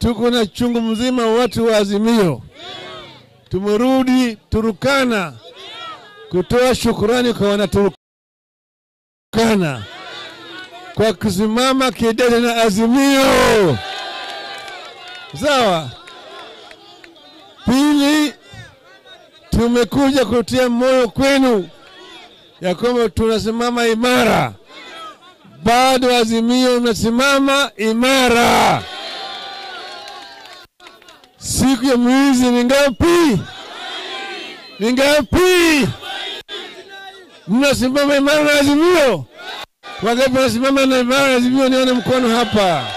tuko na chungu mzima watu wa Azimio. Tumerudi Turukana kutoa shukurani kwa wanaturukana kwa kusimama kidete na Azimio. Sawa. Pili, tumekuja kutia moyo kwenu ya kwamba tunasimama imara, bado Azimio unasimama imara. Siku ya mwizi ni ngapi? Ni ngapi? Mnasimama imara na Azimio? Wangapi wanasimama na imara na Azimio? Nione mkono hapa.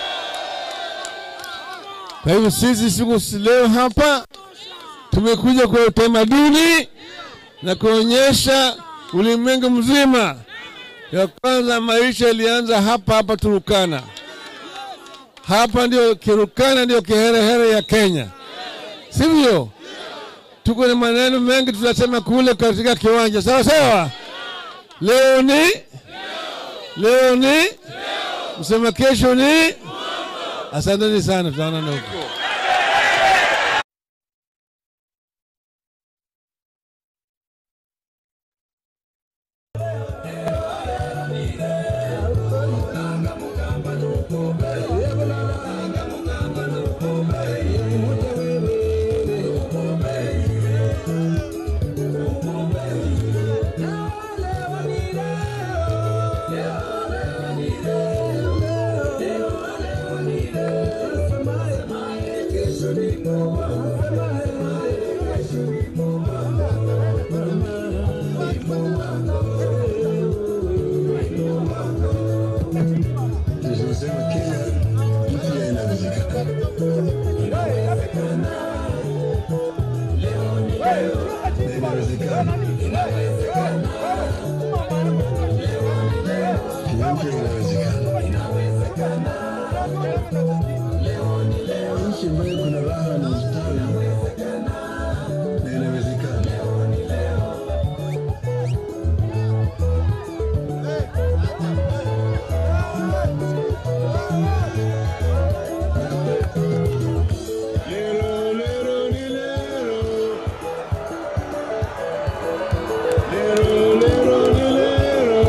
Kwa hivyo sisi siku leo hapa tumekuja kwa utamaduni na kuonyesha ulimwengu mzima ya kwanza maisha yalianza hapa hapa Turukana. Hapa ndio Kirukana, ndio kiherehere ya Kenya, sivyo? Tuko na maneno mengi tutasema kule katika kiwanja, sawa sawa. Leo ni leo ni msema, kesho ni. Asanteni sana, tutaonana huko. Tunasema Kenya mpya inawezekana. Inawezekana. Kenya mpya inawezekana. Nchi ambayo kuna raha na ustawi na inawezekana. Lero, lero, ni lero. Lero, lero, ni lero.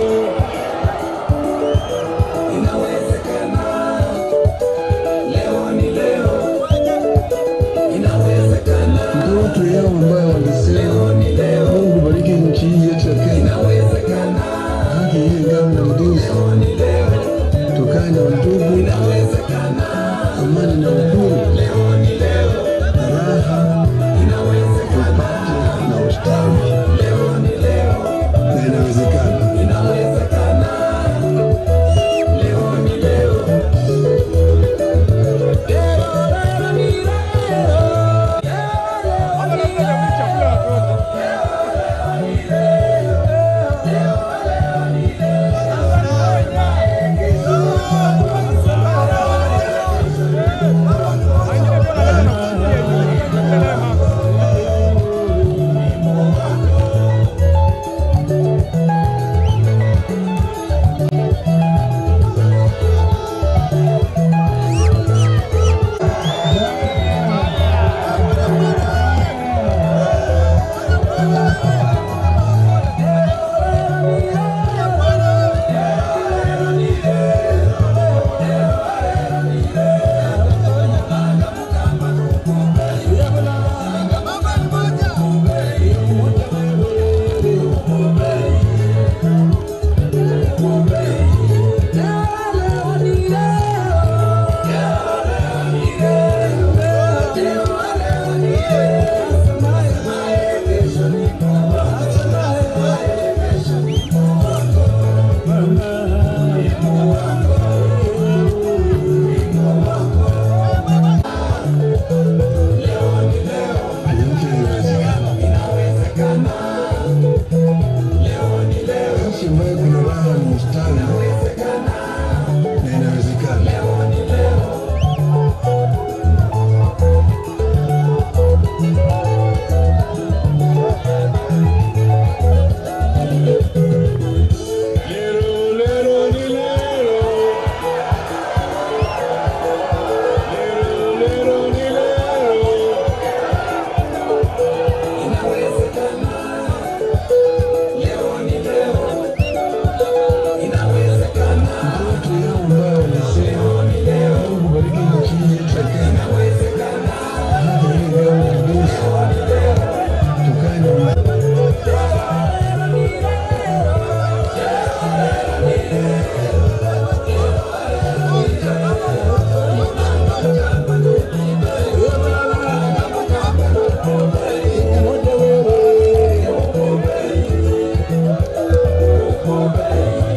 Ndoto yao ambayo walisema Mungu bariki nchi hii yetu ya Kenya, haki iwe ngao na mlinzi, tukae na undugu, amani na upendo.